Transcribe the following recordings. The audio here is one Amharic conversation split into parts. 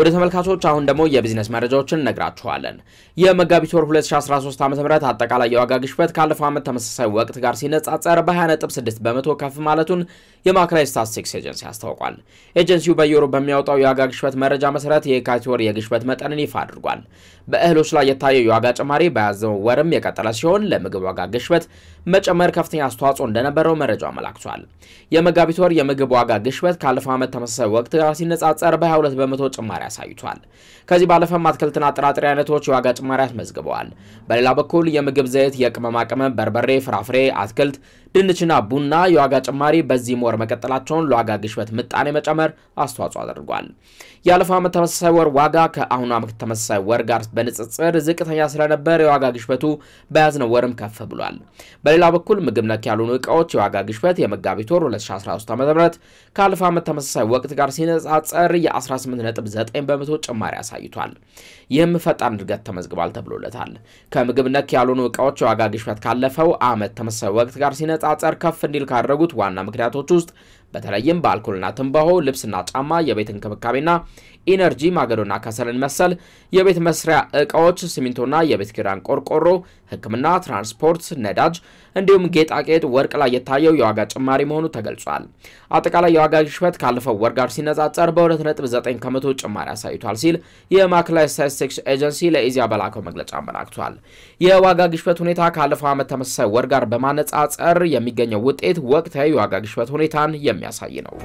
ወደ ተመልካቾች አሁን ደግሞ የቢዝነስ መረጃዎችን እነግራችኋለን። የመጋቢት ወር 2013 ዓ ም አጠቃላይ የዋጋ ግሽበት ካለፈው ዓመት ተመሳሳይ ወቅት ጋር ሲነጻጸር በ20.6 በመቶ ከፍ ማለቱን የማዕከላዊ ስታትስቲክስ ኤጀንሲ አስታውቋል። ኤጀንሲው በየወሩ በሚያወጣው የዋጋ ግሽበት መረጃ መሰረት የካቲት ወር የግሽበት መጠንን ይፋ አድርጓል። በእህሎች ላይ የታየው የዋጋ ጭማሪ በያዘው ወርም የቀጠለ ሲሆን ለምግብ ዋጋ ግሽበት መጨመር ከፍተኛ አስተዋጽኦ እንደነበረው መረጃው አመላክቷል። የመጋቢት ወር የምግብ ዋጋ ግሽበት ካለፈው ዓመት ተመሳሳይ ወቅት ጋር ሲነጻጸር በ22 በመቶ ጭማሪ አሳይቷል። ከዚህ ባለፈም አትክልትና ጥራጥሬ አይነቶች የዋጋ ጭማሪ አስመዝግበዋል። በሌላ በኩል የምግብ ዘይት፣ የቅመማ ቅመም፣ በርበሬ፣ ፍራፍሬ፣ አትክልት፣ ድንችና ቡና የዋጋ ጭማሪ በዚህም ወር መቀጠላቸውን ለዋጋ ግሽበት ምጣኔ መጨመር አስተዋጽኦ አድርጓል። ያለፈው ዓመት ተመሳሳይ ወር ዋጋ ከአሁኑ ዓመት ተመሳሳይ ወር ጋር በንጽጽር ዝቅተኛ ስለነበር የዋጋ ግሽበቱ በያዝነው ወርም ከፍ ብሏል። በሌላ በኩል ምግብ ነክ ያልሆኑ እቃዎች የዋጋ ግሽበት የመጋቢት ወር 2013 ዓ ም ካለፈው ዓመት ተመሳሳይ ወቅት ጋር ሲነጻጸር የ18.9 በመቶ ጭማሪ አሳይቷል። ይህም ፈጣን እድገት ተመዝግቧል ተብሎለታል። ከምግብ ነክ ያልሆኑ እቃዎች የዋጋ ግሽበት ካለፈው ዓመት ተመሳሳይ ወቅት ጋር ሲነጻጸር ከፍ እንዲል ካደረጉት ዋና ምክንያቶች ውስጥ በተለይም በአልኮልና ትንባሆ፣ ልብስና ጫማ፣ የቤት እንክብካቤና ኢነርጂ፣ ማገዶና ከሰልን መሰል የቤት መስሪያ እቃዎች፣ ሲሚንቶና የቤት ኪራን ቆርቆሮ፣ ሕክምና፣ ትራንስፖርት፣ ነዳጅ እንዲሁም ጌጣጌጥ፣ ወርቅ ላይ የታየው የዋጋ ጭማሪ መሆኑ ተገልጿል። አጠቃላይ የዋጋ ግሽበት ካለፈው ወር ጋር ሲነጻጸር በ2.9 ከመቶ ጭማሪ አሳይቷል ሲል የማዕከላዊ ስታቲስቲክስ ኤጀንሲ ለኢዜአ በላከው መግለጫ አመላክቷል። የዋጋ ግሽበት ሁኔታ ካለፈው ዓመት ተመሳሳይ ወር ጋር በማነጻጸር የሚገኘው ውጤት ወቅታዊ የዋጋ ግሽበት ሁኔታን የሚያሳይ ነው።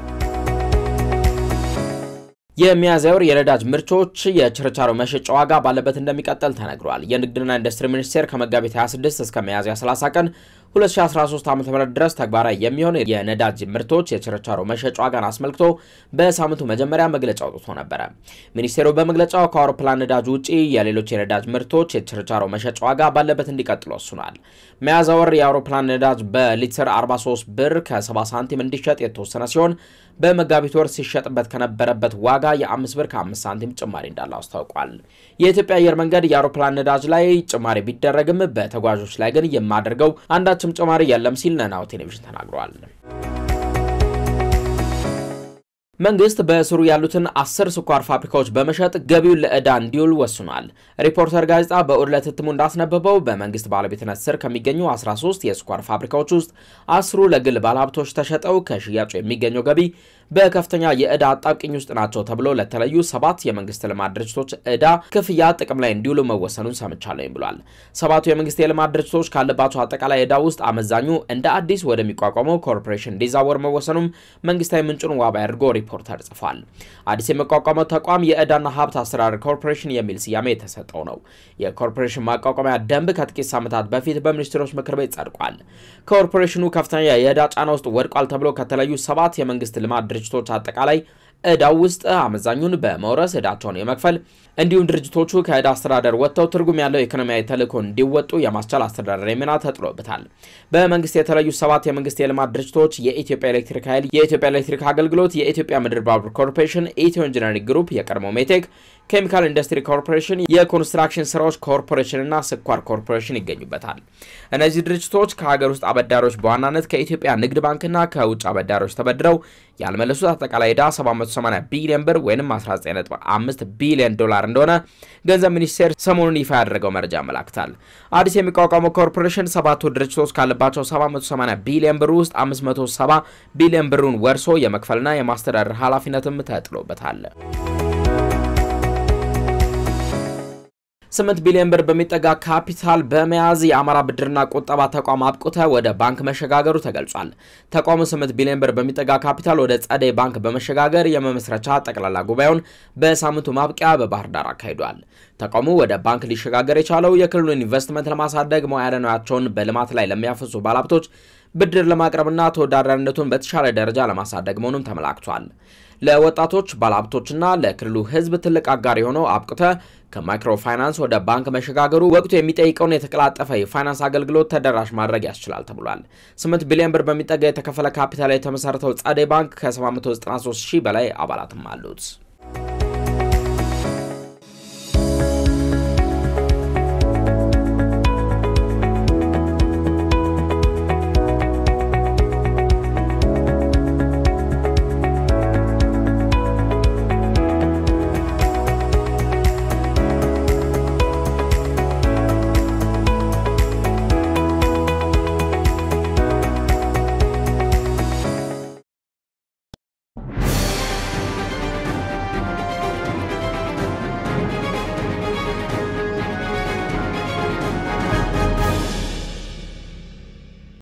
የሚያዝያ ወር የነዳጅ ምርቶች የችርቻሮ መሸጫ ዋጋ ባለበት እንደሚቀጥል ተነግሯል። የንግድና ኢንዱስትሪ ሚኒስቴር ከመጋቢት 26 እስከ ሚያዝያ 30 ቀን 2013 ዓ.ም ድረስ ተግባራዊ የሚሆን የነዳጅ ምርቶች የችርቻሮ መሸጫ ዋጋን አስመልክቶ በሳምንቱ መጀመሪያ መግለጫ አውጥቶ ነበረ። ሚኒስቴሩ በመግለጫው ከአውሮፕላን ነዳጅ ውጪ የሌሎች የነዳጅ ምርቶች የችርቻሮ መሸጫ ዋጋ ባለበት እንዲቀጥል ወስኗል። ሚያዝያ ወር የአውሮፕላን ነዳጅ በሊትር 43 ብር ከ70 ሳንቲም እንዲሸጥ የተወሰነ ሲሆን በመጋቢት ወር ሲሸጥበት ከነበረበት ዋጋ የ5 ብር ከ5 ሳንቲም ጭማሪ እንዳለው አስታውቋል። የኢትዮጵያ አየር መንገድ የአውሮፕላን ነዳጅ ላይ ጭማሪ ቢደረግም በተጓዦች ላይ ግን የማደርገው አንዳችም ጭማሪ የለም ሲል ናሁ ቴሌቪዥን ተናግሯል። መንግስት በስሩ ያሉትን አስር ስኳር ፋብሪካዎች በመሸጥ ገቢውን ለዕዳ እንዲውል ወስኗል። ሪፖርተር ጋዜጣ በእሁድ ዕለት እትሙ እንዳስነበበው በመንግስት ባለቤትነት ስር ከሚገኙ 13 የስኳር ፋብሪካዎች ውስጥ አስሩ ለግል ባለሀብቶች ተሸጠው ከሽያጩ የሚገኘው ገቢ በከፍተኛ የዕዳ አጣብቂኝ ውስጥ ናቸው ተብሎ ለተለዩ ሰባት የመንግስት ልማት ድርጅቶች ዕዳ ክፍያ ጥቅም ላይ እንዲውሉ መወሰኑን ሰምቻለኝ ብሏል። ሰባቱ የመንግስት የልማት ድርጅቶች ካለባቸው አጠቃላይ ዕዳ ውስጥ አመዛኙ እንደ አዲስ ወደሚቋቋመው ኮርፖሬሽን እንዲዛወር መወሰኑም መንግስታዊ ምንጩን ዋቢ አድርጎ ሪፖርተር ጽፏል። አዲስ የሚቋቋመው ተቋም የዕዳና ሀብት አስተዳደር ኮርፖሬሽን የሚል ስያሜ የተሰጠው ነው። የኮርፖሬሽን ማቋቋሚያ ደንብ ከጥቂት ሳምንታት በፊት በሚኒስትሮች ምክር ቤት ጸድቋል። ኮርፖሬሽኑ ከፍተኛ የዕዳ ጫና ውስጥ ወድቋል ተብሎ ከተለዩ ሰባት የመንግስት ልማት ድርጅቶች አጠቃላይ ዕዳው ውስጥ አመዛኙን በመውረስ ዕዳቸውን የመክፈል እንዲሁም ድርጅቶቹ ከዕዳ አስተዳደር ወጥተው ትርጉም ያለው ኢኮኖሚያዊ ተልዕኮ እንዲወጡ የማስቻል አስተዳደራዊ ሚና ተጥሎበታል። በመንግስት የተለዩ ሰባት የመንግስት የልማት ድርጅቶች የኢትዮጵያ ኤሌክትሪክ ኃይል፣ የኢትዮጵያ ኤሌክትሪክ አገልግሎት፣ የኢትዮጵያ ምድር ባቡር ኮርፖሬሽን፣ ኢትዮ ኢንጂነሪንግ ግሩፕ፣ የቀድሞ ሜቴክ ኬሚካል ኢንዱስትሪ ኮርፖሬሽን፣ የኮንስትራክሽን ስራዎች ኮርፖሬሽን እና ስኳር ኮርፖሬሽን ይገኙበታል። እነዚህ ድርጅቶች ከሀገር ውስጥ አበዳሪዎች በዋናነት ከኢትዮጵያ ንግድ ባንክና ከውጭ አበዳሪዎች ተበድረው ያልመለሱት አጠቃላይ ዕዳ 780 ቢሊዮን ብር ወይም 19.5 ቢሊዮን ዶላር እንደሆነ ገንዘብ ሚኒስቴር ሰሞኑን ይፋ ያደረገው መረጃ ያመላክታል። አዲስ የሚቋቋመው ኮርፖሬሽን ሰባቱ ድርጅቶች ካለባቸው 780 ቢሊዮን ብር ውስጥ 570 ቢሊዮን ብሩን ወርሶ የመክፈልና የማስተዳደር ኃላፊነትም ተጥሎበታል። ስምንት ቢሊዮን ብር በሚጠጋ ካፒታል በመያዝ የአማራ ብድርና ቁጠባ ተቋም አብቁተ ወደ ባንክ መሸጋገሩ ተገልጿል። ተቋሙ 8 ቢሊዮን ብር በሚጠጋ ካፒታል ወደ ጸደይ ባንክ በመሸጋገር የመመስረቻ ጠቅላላ ጉባኤውን በሳምንቱ ማብቂያ በባህር ዳር አካሂዷል። ተቋሙ ወደ ባንክ ሊሸጋገር የቻለው የክልሉን ኢንቨስትመንት ለማሳደግ መዋዕለ ንዋያቸውን በልማት ላይ ለሚያፈሱ ባለሀብቶች ብድር ለማቅረብና ተወዳዳሪነቱን በተሻለ ደረጃ ለማሳደግ መሆኑም ተመላክቷል። ለወጣቶች ባለሀብቶችና ለክልሉ ሕዝብ ትልቅ አጋር የሆነው አብቁተ ከማይክሮ ፋይናንስ ወደ ባንክ መሸጋገሩ ወቅቱ የሚጠይቀውን የተቀላጠፈ የፋይናንስ አገልግሎት ተደራሽ ማድረግ ያስችላል ተብሏል። 8 ቢሊዮን ብር በሚጠጋ የተከፈለ ካፒታል የተመሰረተው ጸደይ ባንክ ከ793 ሺህ በላይ አባላትም አሉት።